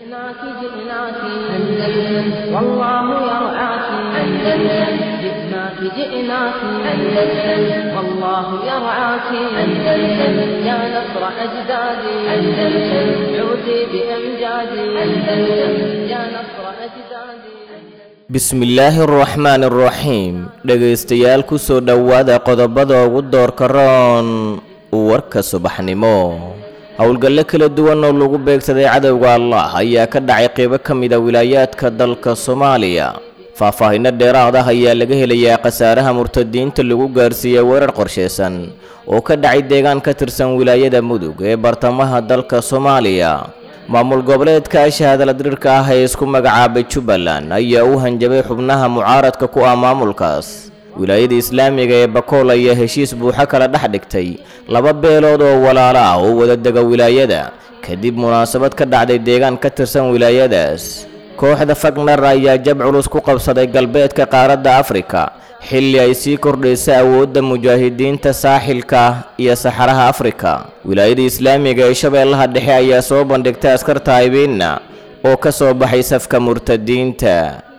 جئناك جئناك أندلس والله يرعاك أندلس جئناك جئناك أندلس والله يرعاك أندلس يا نصر أجدادي أندلس عودي بأمجادي أندلس يا نصر أجدادي bismillaahi araxmaan araxiim dhegaystayaal ku soo dhowaada qodobada ugu doorka roon warka subaxnimo howlgallo kala duwan oo lagu beegsaday cadowga allah ayaa ka dhacay qeybo ka mid a wilaayaadka dalka soomaaliya faahfaahinno dheeraad ah ayaa laga helayaa khasaaraha murtadiinta lagu gaarsiiyey weerar qorshaysan oo ka dhacay deegaan ka tirsan wilaayada mudug ee bartamaha dalka soomaaliya maamul goboleedka shahaadala dirirka ah ee isku magacaabay jubbaland ayaa u hanjabay xubnaha mucaaradka ku ah maamulkaas wilaayada islaamiga ee bakool ayaa heshiis buuxo kala dhex dhigtay laba beelood oo walaalo ah oo wada dega wilaayada kadib munaasabad ka dhacday deegaan ka tirsan wilaayadaas kooxda fagner ayaa jab culus ku qabsaday galbeedka qaaradda afrika xilli ay sii kordhaysa awoodda mujaahidiinta saaxilka iyo saxaraha afrika wilaayada islaamiga ee shabeellaha dhexe ayaa soo bandhigtay askarta haybeenna oo ka soo baxay safka murtadiinta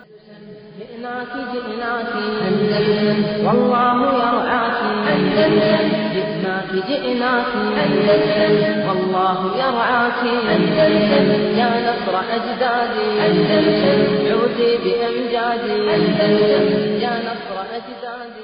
جئناك جئناك أندلس والله يرعاك أندلس جئناك جئناك أندلس والله يرعاك أندلس يا نصر أجدادي أندلس عودي بأمجادي أندلس يا نصر أجدادي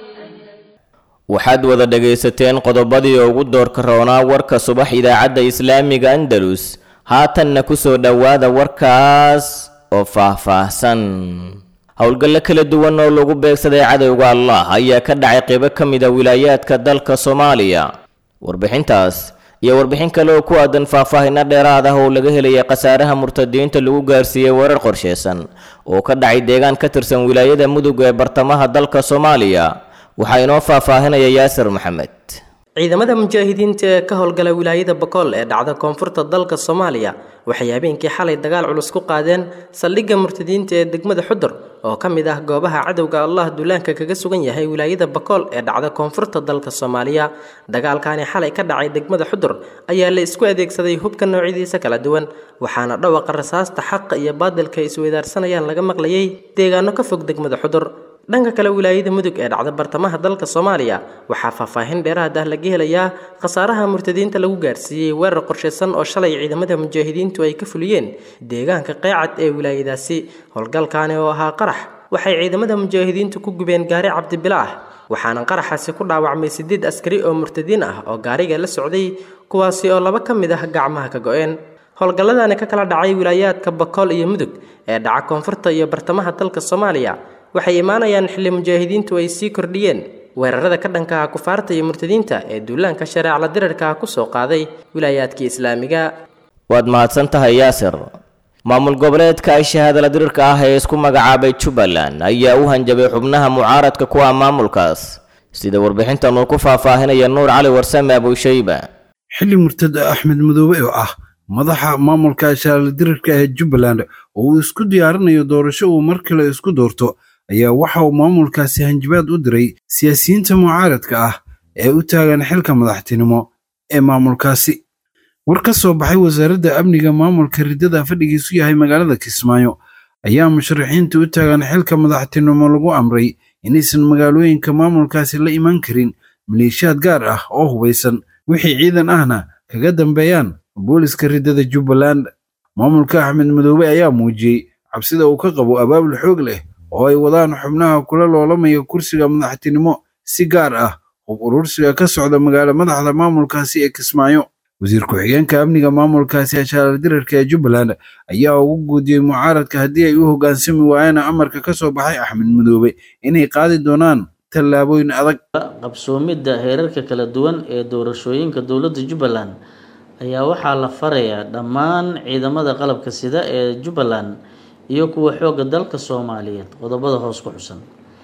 waxaad wada dhegaysateen qodobadii ugu doorka roonaa warka subax idaacadda islaamiga andalus haatanna ku soo dhowaada warkaas oo faahfaahsan howlgallo kala duwan oo lagu beegsaday cadowga allah ayaa ka dhacay qeybo ka mid a wilaayaadka dalka soomaaliya warbixintaas iyo warbixin kale oo ku aadan faahfaahinno dheeraad ah oo laga helaya khasaaraha murtadiinta lagu gaarsiiyey weerar qorshaysan oo ka dhacay deegaan ka tirsan wilaayada mudug ee bartamaha dalka soomaaliya waxaa inoo faahfaahinaya yaasir maxamed ciidamada mujaahidiinta ee ka howlgala wilaayada bakool ee dhacda koonfurta dalka soomaaliya waxay habeenkii xalay dagaal culus ku qaadeen saldhigga murtadiinta ee degmada xudur oo ka mid ah goobaha cadowga allah duulaanka kaga sugan yahay wilaayada bakool ee dhacda koonfurta dalka soomaaliya dagaalkani xalay ka dhacay degmada xudur ayaa la isku adeegsaday hubka noocyadiisa kala duwan waxaana dhawaqa rasaasta xaqa iyo baadilka ay isweydaarsanayaan laga maqlayay deegaano ka fog degmada xudur dhanka kale wilaayada mudug ee dhacda bartamaha dalka soomaaliya waxaa faahfaahin dheeraad ah laga helayaa khasaaraha murtadiinta lagu gaarsiiyey weerar qorshaysan oo shalay ciidamada mujaahidiintu ay ka fuliyeen deegaanka qeecad ee wilaayadaasi howlgalkaani oo ahaa qarax waxay ciidamada mujaahidiintu ku gubeen gaari cabdibila ah waxaana qaraxaasi ku dhaawacmay sideed askari oo murtadiin ah oo gaariga la socday kuwaasi oo laba ka mid ah gacmaha ka go-een howlgalladani ka kala dhacay wilaayaadka bakool iyo mudug ee dhaca koonfurta iyo bartamaha dalka soomaaliya waxay imaanayaan xilli mujaahidiintu ay sii kordhiyeen weerarada ka dhanka ah kufaarta iyo murtadiinta ee duulaanka shareecla dirarka ah ku soo qaaday wilaayaadkii islaamiga waad mahadsan tahay yaasir maamul goboleedka shahaadala dirirka ah ee isku magacaabay jubbaland ayaa u hanjabay xubnaha mucaaradka ku ah maamulkaas sida warbixintan uu ku faahfaahinaya nuur cali warsame abushayba xilli murtada axmed madoobe oo ah madaxa maamulka shahaadala dirirka ee jubbaland oo uu isku diyaarinayo doorasho uu mar kale isku doorto ayaa waxa uu maamulkaasi hanjabaad u diray siyaasiyiinta mucaaradka ah ee u taagan xilka madaxtinimo ee maamulkaasi war ka soo baxay wasaaradda amniga maamulka riddada fadhigiisu yahay magaalada kismaayo ayaa musharaxiinta u taagan xilka madaxtinimo lagu amray inaysan magaalooyinka maamulkaasi la iman karin maleeshiyaad gaar ah oo hubaysan wixii ciidan ahna kaga dambeeyaan booliska riddada jubbaland maamulka axmed madoobe ayaa muujiyey cabsida uu ka qabo abaabul xoog leh oo ay wadaan xubnaha kula loolamaya kursiga madaxtinimo si gaar ah hub urursiga ka socda magaalo madaxda maamulkaasi ee kismaayo wasiir ku-xigeenka amniga maamulkaasi ashaarar dirarka ee jubbaland ayaa ugu guudiyey mucaaradka haddii ay u hoggaansami waayaan amarka ka soo baxay axmed madoobe inay qaadi doonaan tallaabooyin adag qabsoomidda heerarka kala duwan ee doorashooyinka dowladda jubbaland ayaa waxaa la farayaa dhammaan ciidamada qalabka sida ee jubbaland iyo kuwa xoogga dalka soomaaliyeed qodobada hoos ku xusan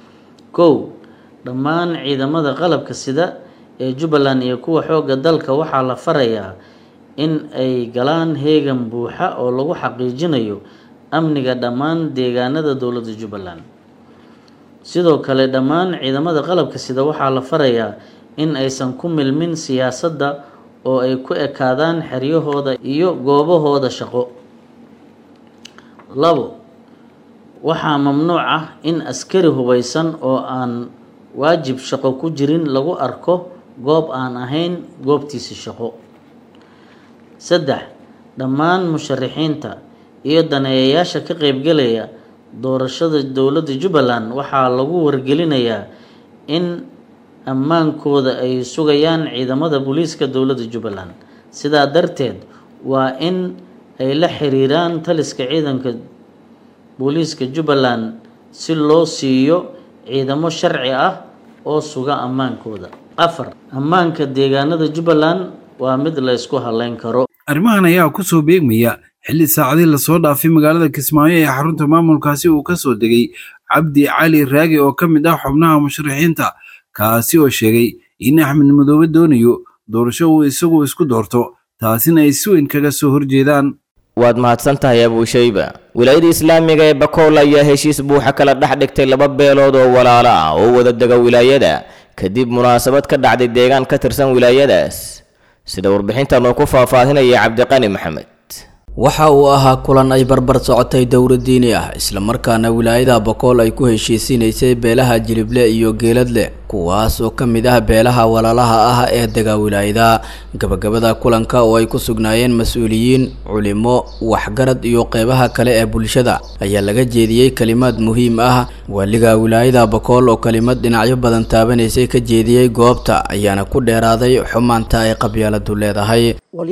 kow dhammaan ciidamada qalabka sida ee jubbaland iyo kuwa xoogga dalka waxaa la farayaa in ay galaan heegan buuxa oo lagu xaqiijinayo amniga dhammaan deegaanada dowladda jubbaland sidoo kale dhammaan ciidamada qalabka sida waxaa la farayaa in aysan ku milmin siyaasadda oo ay ku ekaadaan xeryahooda iyo goobahooda shaqo labo waxaa mamnuuc ah in askari hubaysan oo aan waajib shaqo ku jirin lagu arko goob aan ahayn goobtiisi shaqo saddex dhammaan musharixiinta iyo daneeyayaasha ka qeybgelaya doorashada dowladda jubbaland waxaa lagu wargelinayaa in ammaankooda ay sugayaan ciidamada booliiska dowladda jubbaland sidaa darteed waa in ay la xiriiraan taliska ciidanka booliiska jubbaland si loo siiyo ciidamo sharci ah oo suga ammaankooda afar ammaanka deegaanada jubbaland waa mid la ysku haleyn karo arrimahan ayaa ku soo beegmaya xilli saacadii lasoo dhaafay magaalada kismaayo ee xarunta maamulkaasi uu ka soo degay cabdi cali raagi oo ka mid ah xubnaha musharaxiinta kaasi oo sheegay in axmed madoobe doonayo doorasho uu isagu isku doorto taasina ay si weyn kaga soo horjeedaan waad mahadsan tahay abuushayba wilaayada islaamiga ee bakool ayaa heshiis buuxa kala dhex dhigtay laba beelood oo walaalo ah oo wada dega wilaayada kadib munaasabad ka dhacday deegaan ka tirsan wilaayadaas sida warbixintan uu ku faahfaahinaya cabdiqani maxamed waxa uu ahaa kulan ay barbar socotay dowra diini ah islamarkaana wilaayada bokool ay ku heshiisinaysay beelaha jilible iyo geeladle kuwaas oo ka mid ah beelaha walaalaha ah ee dega wilaayada gabagabada kulanka oo ay ku sugnaayeen mas-uuliyiin culimo waxgarad iyo qeybaha kale ee bulshada ayaa laga jeediyey kalimaad muhiim ah waaliga wilaayada bokool oo kalimad dhinacyo badan taabanaysay ka jeediyey goobta ayaana ku dheeraaday xumaanta ay qabyaaladu leedahay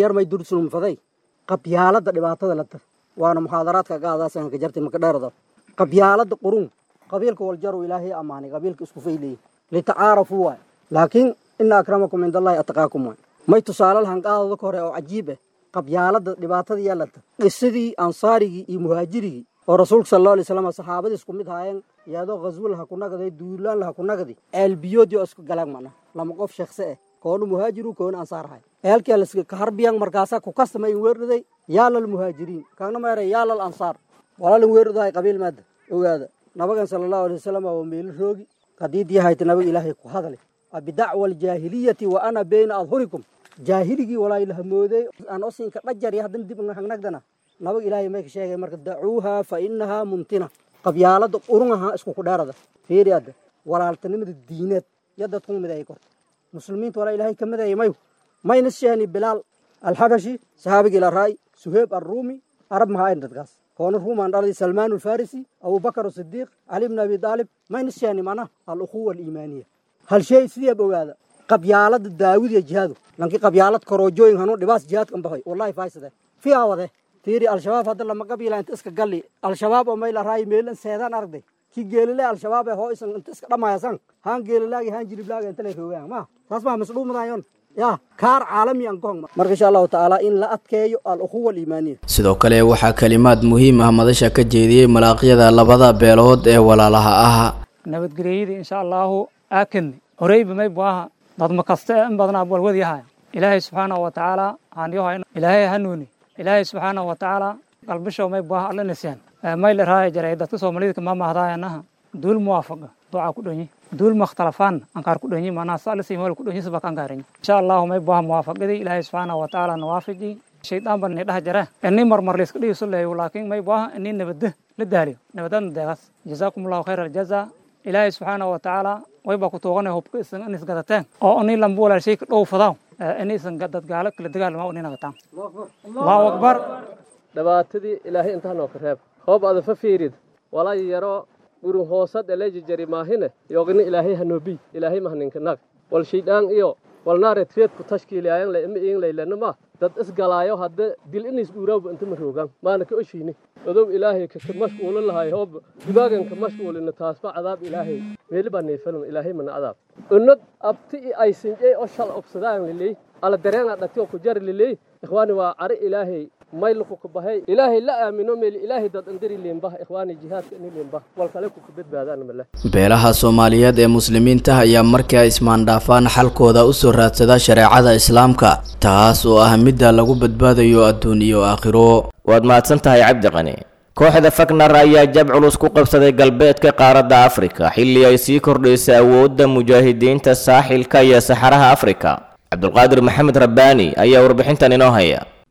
qabyaalada dhibaatada la tar waana muxaadaraadka gaadaasan ka jartay maka dheerada qabyaalada qurun qabiilka waljaru ilaahay amaanay qabiilka isku fayleeyay litacaarafu waay laakiin ina akramakum cind allahi ataqaakum waay may tusaale lahan qaadada ka hore oo cajiib ah qabyaalada dhibaatada yaa la tar qisadii ansaarigii iyo muhaajirigii oo rasuulka sal allahu alay slam saxaabadii isku mid haayeen iyadoo ghaswo laha ku nagaday duulaan laha ku nagadi ceelbiyoodii oo isku galaan mana lama qof sheekse ah koonu muhaajiru koonu ansaar hay eelkii laska kaharbiyan markaasaa ku kastamay weerdhaday yaalal muhaajiriin kaagna meeray yaalal ansaar walaalin weerdhadahay qabiil maada ogaada nabagan sala allahu alay wasalam waa meelo roogi qadiidii hayta nabaga ilaahay ku hadale bidacwa aljaahiliyati wa ana bayna adhurikum jaahiligii walaa ilaha mooday aan osinka dhajar iyo haddana dib hangnagdana nabaga ilaahay may ka sheegay marka dacuuha fa inahaa mumtina qabyaalada qurunaha isku ku dheerada fiiri adda walaaltanimada diineed iyo dadku mid ay korta muslimiinta walaa ilaahay ka midaya mayu mayna sheeni bilaal alxabashi sahaabigii laraay suheeb arruumi arab mahaa dadkaas koona ruumaan dhalay salmaan alfarisi abubakar asidiiq cali bn abi daalib mayna sheeni mana alukhuwa aliimaaniya hal shay sideeb ogaada qabyaalada daawid iyo jihaadu lanki qabyaalad koroojooyin hanu dhibaas jihaadkan baxay wallahi faysade fiyaa wade fiiri al-shabaab hadda lama qabiila inta iska galli al-shabaab oo may laraay meelan seedaan aragday ki geelile al-shabaab ee hoo isan inta iska dhamayasan haan geelilaagi haan jiliblaaga inta lay roogaan ma saas maa masdhuumadayon ya kaar caalami an kohong marka insha allahu tacaala in la adkeeyo al-ukhuwa aliimaaniya sidoo kale waxaa kalimaad muhiim ah madasha ka jeediyey malaaqyada labada beelood ee walaalaha ah nabadgelyadii insha allahu aakan horeyba may buaha dadma kaste in badnaa walwadyahay ilaahay subxaanahu wa tacaala aanyoha ilaahay hanuuni ilaahay subxaanahu wa tacaala qalbisho may buaha alla nisyan may la raaya jaray dadka soomaalida kama mahdaayanaha duul muwaafaqa ducaa ku dhonyi duul makhtalafaan ankaar ku dhonyi manaa saalisi meel ku dhonyi sabaka ankaariñ insha allahu may buaha muwaafaqadii ilaahay subxaanahu wa tacaala nawaafaji shaydaan ban ni dhaha jara ini marmar layska dhigiso leeyo laakiin may buaha ini nabadda la daaliyo nabadadna deegaas jazaakum allahu khayra aljaza ilaahay subxaanahu wa tacaala waybaa ku tuuganaya hubka isan in isgadateen oo ini lamba walaashay ka dhow fadaaw ini isan dad gaalo kala dagaalmaa ini nagataan allahu akbar dhibaatadii ilaahay intaanoo ka reeb hoob ada fa fiirid walaa yaro gurun hoosad elejijari maahine yogni ilaahay hanoobiy ilaahay mahninka nag wal shaydaan iyo walnaareed feedku tashkiiliyaayan le ima iin laylanima dad isgalaayo hadda dil inis dhuuraawba inta ma roogaan maana ka oshiini odow ilaahay kaka mashquulin lahay hoob dibaagan ka mashquulina taasba cadaab ilaahay meeli baa neefalin ilaahay mana cadaab unad abti i aysinjey oo shal obsadaan liley ala dareena dhati oo ku jari liley ikhwaani waa cari ilaahay mayluku ku bahay ilaahay la aamino meel ilaahay dad andiri leembah ikhwaani jihaadka ini leembah wal kale ku ka badbaadaan male beelaha soomaaliyeed ee muslimiinta ayaa markii ay ismaandhaafaan xalkooda u soo raadsada shareecada islaamka taas oo ah midda lagu badbaadayo adduun iyo aakhiro waad mahadsan tahay cabdi qani kooxda fagnar ayaa jab culus ku qabsaday galbeedka qaaradda afrika xilli ay sii kordhaysay awoodda mujaahidiinta saaxilka iyo saxaraha afrika cabdulqaadir maxamed rabbaani ayaa warbixintan inoo haya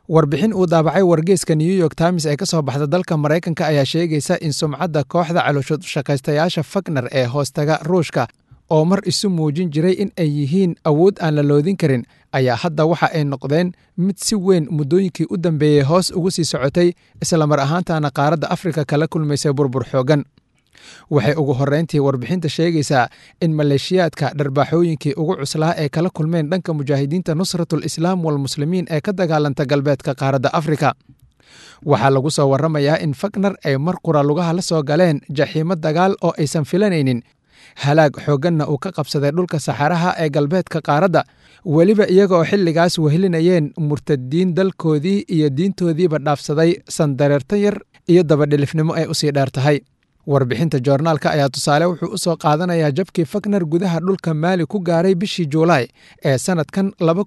warbixin uu daabacay wargeyska new york times ee ka soo baxda dalka maraykanka ayaa sheegaysa in sumcadda kooxda calooshoshaqaystayaasha fagner ee hoostaga ruushka oo mar isu muujin jiray in ay yihiin awood aan la loodin karin ayaa hadda waxa ay noqdeen mid si weyn muddooyinkii u dambeeyey hoos ugu sii socotay islamar ahaantaana qaaradda afrika kala kulmaysay burbur xoogan waxay ugu horreyntii warbixinta sheegaysaa in maleeshiyaadka dharbaaxooyinkii ugu cuslaa ee kala kulmeen dhanka mujaahidiinta nusratul islaam walmuslimiin ee ka dagaalanta galbeedka qaaradda afrika waxaa lagu soo warramayaa in fagner ay mar qura lugaha la soo galeen jaxiimo dagaal oo aysan filanaynin halaag xoogganna uu ka qabsaday dhulka saxaraha ee galbeedka qaaradda weliba iyaga oo xilligaas wehelinayeen murtadiin dalkoodii iyo diintoodiiba dhaafsaday sandareerta yar iyo dabadhilifnimo ay usii dheer tahay warbixinta joornaalka ayaa tusaale wuxuu u soo qaadanayaa jabkii fagner gudaha dhulka maali ku gaaray bishii juulaay ee sannadkan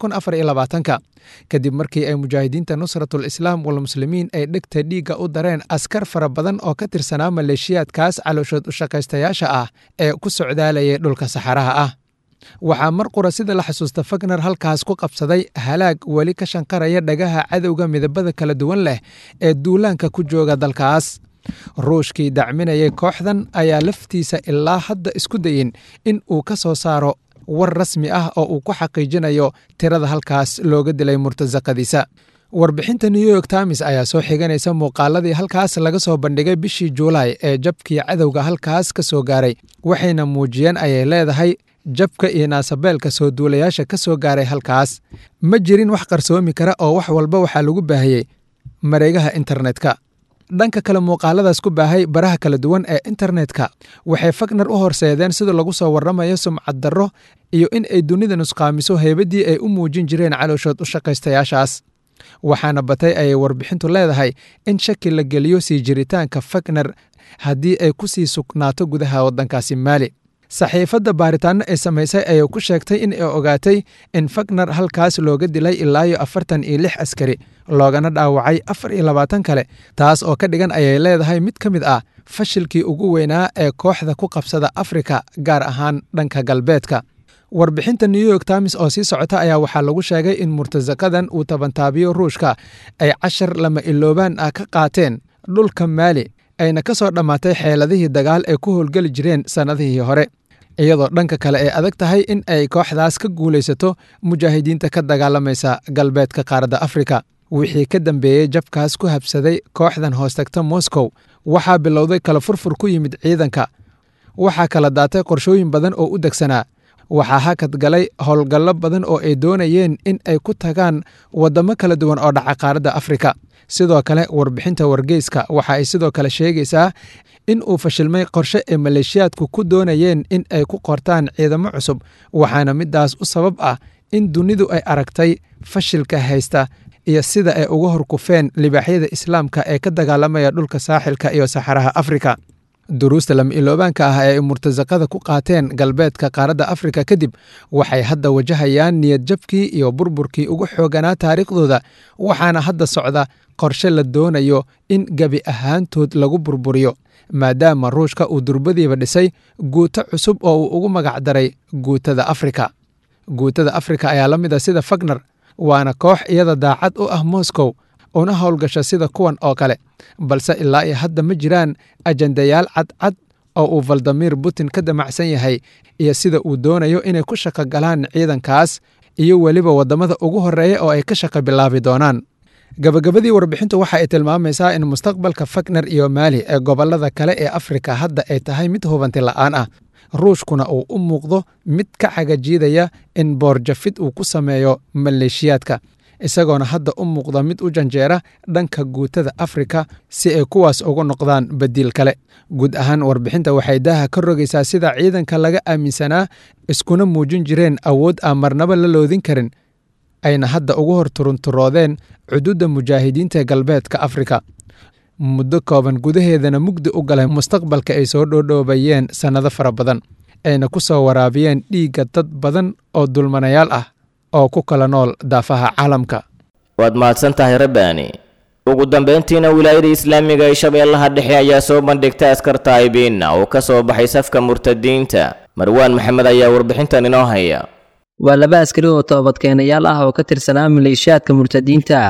ka kadib markii ay mujaahidiinta nusratul islaam walmuslimiin ay dhegta dhiigga u dareen askar fara badan oo ka tirsanaa maleeshiyaadkaas calooshood ushaqaystayaasha ah ee ku socdaalayay dhulka saxaraha ah waxaa mar qura sida la xasuusta fagner halkaas ku qabsaday halaag weli ka shanqaraya dhagaha cadowga midabada kala duwan leh ee duulaanka ku jooga dalkaas ruushkii dacminayay kooxdan ayaa laftiisa ilaa hadda isku dayin in uu ka soo saaro war rasmi ah oo uu ku xaqiijinayo tirada halkaas looga dilay murtasaqadiisa warbixinta new york times ayaa soo xiganaysa muuqaaladii halkaas laga soo bandhigay bishii juulaay ee jabkii cadowga halkaas ka soo gaaray waxayna muujiyeen ayay leedahay jabka iyo naasabeelka soo duulayaasha ka soo gaaray halkaas ma jirin wax qarsoomi kara oo wax walba waxaa lagu baahiyey mareegaha internetka dhanka kale muuqaaladaas ku baahay baraha kala duwan ee internetka waxay fagner u horseedeen sida lagu soo warramayo sumcad darro iyo in ay dunida nusqaamiso heybadii ay u muujin jireen calooshood u shaqaystayaashaas waxaana batay ayay warbixintu leedahay in shaki la geliyo sii jiritaanka fagner haddii ay ku sii sugnaato gudaha waddankaasi maali saxiifadda baaritaano ay samaysay ayay ku sheegtay in ay ogaatay in fagner halkaas looga dilay ilaayo afartan iyo lix askari loogana dhaawacay afar iyo labaatan kale taas oo ka dhigan ayay leedahay mid ka mid ah fashilkii ugu weynaa ee kooxda ku qabsada afrika gaar ahaan dhanka galbeedka warbixinta new york times oo sii socota ayaa waxaa lagu sheegay in murtasaqadan uu tabantaabiyo ruushka ay cashar lama iloobaan ah ka qaateen dhulka maali ayna ka soo dhammaatay xeeladihii dagaal ay ku howlgeli jireen sannadihii hore iyadoo dhanka kale ay adag tahay in ay kooxdaas ka guulaysato mujaahidiinta ka dagaalamaysa galbeedka qaaradda afrika wixii ka dambeeyey jabkaas ku habsaday kooxdan hoostagta moscow waxaa bilowday kala furfur ku yimid ciidanka waxaa kala daatay qorshooyin badan oo u degsanaa waxaa hakad galay howlgallo badan oo ay doonayeen in ay ku tagaan waddamo kala duwan oo dhaca qaaradda afrika sidoo kale warbixinta wargeyska waxa ay sidoo kale sheegaysaa in uu fashilmay qorshe ay maleeshiyaadku ku doonayeen in ay ku qortaan ciidamo cusub waxaana midaas u sabab ah in dunidu ay aragtay fashilka haysta iyo sida ay uga horkufeen libaaxyada islaamka ee ka dagaalamaya dhulka saaxilka iyo saxaraha afrika duruusta lama iloobaanka ah ee ay murtasaqada ku qaateen galbeedka qaaradda afrika kadib waxay hadda wajahayaan niyad jabkii iyo burburkii ugu xooganaa taariikhdooda waxaana hadda socda qorshe la doonayo in gebi ahaantood lagu burburiyo maadaama ruushka uu durbadiiba dhisay guuto cusub oo uu ugu magacdaray guutada afrika guutada afrika ayaa la mid a sida fagner waana koox iyada daacad u ah moscow una howlgasha sida kuwan oo kale balse ilaa iyo hadda ma jiraan ajandayaal cadcad oo uu valdimir putin ka damacsan yahay iyo sida uu doonayo inay ku shaqo galaan ciidankaas iyo weliba waddamada ugu horreeya oo ay ka shaqo bilaabi doonaan gabagabadii warbixintu waxa ay tilmaamaysaa in mustaqbalka fagner iyo maali ee gobollada kale ee afrika hadda ay tahay mid hubanti la'aan ah ruushkuna uu u muuqdo mid ka cagajiidaya in boorjafid uu ku sameeyo maleeshiyaadka isagoona hadda u muuqda mid u janjeera dhanka guutada afrika si ay kuwaas ugu noqdaan badiil kale guud ahaan warbixinta waxay daaha ka rogaysaa sida ciidanka laga aaminsanaa iskuna muujin jireen awood aan marnaba la loodin karin ayna hadda ugu hor turunturoodeen cuduudda mujaahidiinta galbeedka afrika muddo kooban gudaheedana mugdi u galay mustaqbalka ay soo dhoodhoobayeen sannado fara badan ayna ku soo waraabiyeen dhiigga dad badan oo dulmanayaal ah oo ku kala nool daafaha caalamka waad mahadsan tahay rabbaani ugu dambayntiina wilaayada islaamiga ee shabeellaha dhexe ayaa soo bandhigtay askar taa'ibiinna oo ka soo baxay safka murtadiinta marwaan maxamed ayaa warbixintan inoo haya waa laba askari oo toobadkeenayaal ah oo ka tirsanaa maleeshiyaadka murtadiinta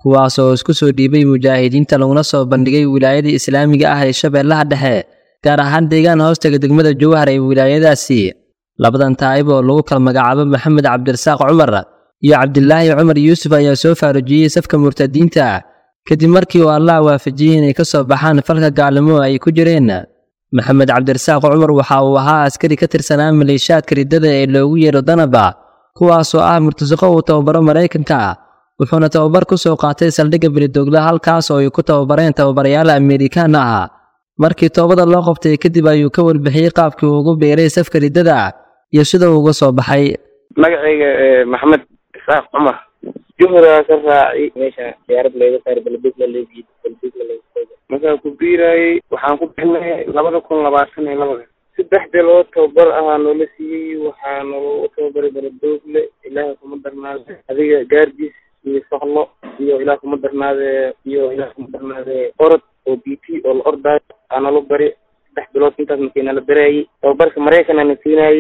kuwaas oo isku soo dhiibay mujaahidiinta laguna soo bandhigay wilaayada islaamiga ah ee shabeellaha dhexe gaar ahaan deegaan hoostaga degmada jowhar ee wilaayadaasi labadan taa'ib oo lagu kala magacaabo maxamed cabdirasaaq cumar iyo cabdilaahi cumar yuusuf ayaa soo faarujiyey safka murtadiinta kadib markii uu allah waafajiyey inay ka soo baxaan falka gaalnimo ay ku jireen maxamed cabdirasaaq cumar waxa uu ahaa askari ka tirsanaa maleeshaadka riddada ee loogu yeero danaba kuwaasoo ah murtasiqo uu tababaro maraykanka wuxuuna tababar ku soo qaatay saldhigga belidoogla halkaas oo ay ku tababareen tababarayaal amerikaan ah markii toobada loo qabtay kadib ayuu ka warbixiyey qaabkii uu ugu beeray safka riddada iyo sida uu uga soo baxay magacayga maxamed isaaq cumar juhraa ka raacay meesha diyaarad layga saar balbig la leegiy balbig la leegiy markaa ku biirayay waxaan ku bixinay labada kun labaatan iyo labada saddex bilood tababar ahaa noola siiyey waxaa naloo tababaray baladoogle ilaaha kuma darnaade adiga gaardiis iyo soqlo iyo ilaah kuma darnaade iyo ilaah kuma darnaade orod oo b t oo la ordaayo aa nalo bari saddex bilood intaas markii nala baraayey tababarka maraykan ana siinayey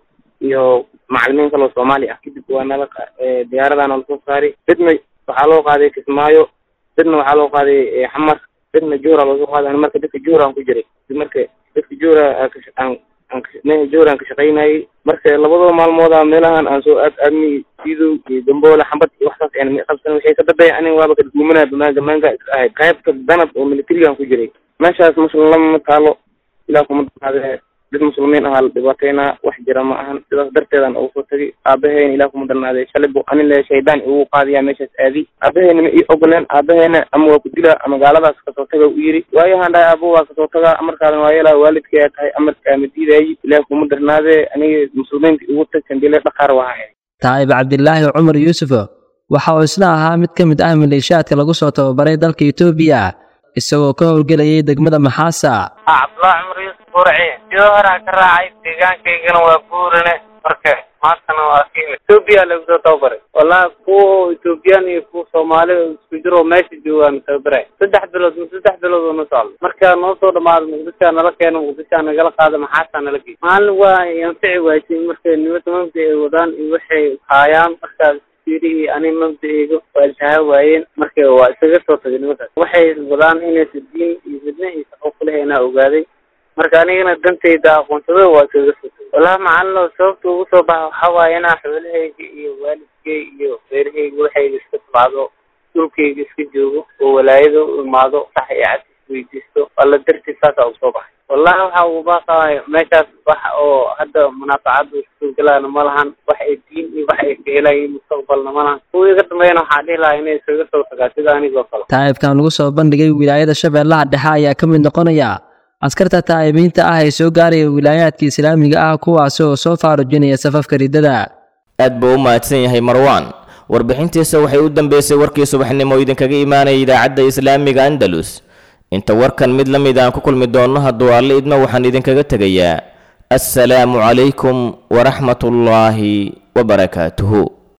iyo macalimiin kaloo soomaali ah kadib waa nala diyaaradaa nala soo saaray dadna waxaa loo qaaday kismaayo dadna waxaa loo qaaday xamar dadna juhra loosoo qaaday ani marka dadka juhra aan ku jiray marka dadka juhra aan aan juhra aan ka shaqaynayay marka labadoo maalmooda meelahan aan soo aad aadnay sidow iyo gamboole xambad iyo waxsaas aan qabsan waxay ka dadaya aniga waaba kadgumanaya bamaanka maanka iska ahayd qaybta danab oo militarigaan ku jiray meeshaas muslim lama taalo ilaa kuma danaade dad muslimiin ahaa la dhibaataynaa wax jira ma ahan sidaas darteedan ugu soo tagay aabaheyna ilaah kuma darnaaday shalay bu anin le shaydaan igu qaadiyaa meeshaas aadi aabaheyna ma ii ogoleen aabaheyna ama waa ku dilaa ama gaaladaas kasoo taga u yiri waayahan dhahay aabo waa kasoo tagaa amarkaadan waa yeelaa waalidkaya tahay amarkaa ma diidaayi ilaah kuma darnaadee aniga muslimiinta igu tag sandile dhaqaar wahaa taa'ib cabdilaahi cumar yuusuf waxa uu isna ahaa mid ka mid ah maleeshaadka lagu soo tababaray dalka etoobiya isagoo ka howlgelayay degmada maxaasa cabdullaahi cumar yuusuf qurci sidoo horaa ka raacay deegaankaygana waa guurane marka maantana waa ka imid etoobiya lagu soo tababaray wallahi kuwa etoobiyaan iyo kuwa soomaali isku jiro meesha joogaan tababaray saddex bilood saddex bilood oo na socdo markaa noo soo dhamaado muqdishaa nala keeno muqdishaa nagala qaado maxaasaa nala geey maalin waa anfici waaytay markay nimada mabda ay wadaan iyo waxay haayaan markaas fiirihii ani mabda-eyga waa iltahaa waayeen marka waa isaga soo tagay nimankaas waxay wadaan inaysa diin iyo midna iyo shaqo kuleheenaa ogaaday marka anigana dantayda aqoonsado waa iskaga soo tagay wallahi macalino sababta ugu soo baxa waxaa waaye inaa xoolahayga iyo waalidkay iyo reerahayga waxayga iska tabacdo dhulkayga iska joogo oo walaayada u imaado sax iyo cad isweydiisto alla dartiis saasaa ugu soo baxay wallahi waxa uu baaqaay meeshaas wax oo hadda munaafacada iskuulgalaana ma lahan wax ay diin iyo wax ay ka helayiin mustaqbalna ma lahan kuwa iga dambeeyana waxaa dhihi lahaa inay iskaga soo tagaa sida anigoo kale taa'ibkan lagu soo bandhigay wilaayada shabeellaha dhexe ayaa ka mid noqonaya askarta taa'ibiinta ah ee soo gaaraya wilaayaadka islaamiga ah kuwaasi oo soo faarujinaya safafka riddada aad buu u mahadsan yahay marwaan warbixintiisa waxay u dambeysay warkii subaxnimo idinkaga imaanaya idaacadda islaamiga andalus inta warkan mid la mid aan ku kulmi doonno hadduu alle idmo waxaan idinkaga tegayaa assalaamu calaykum waraxmatullaahi wabarakaatuhu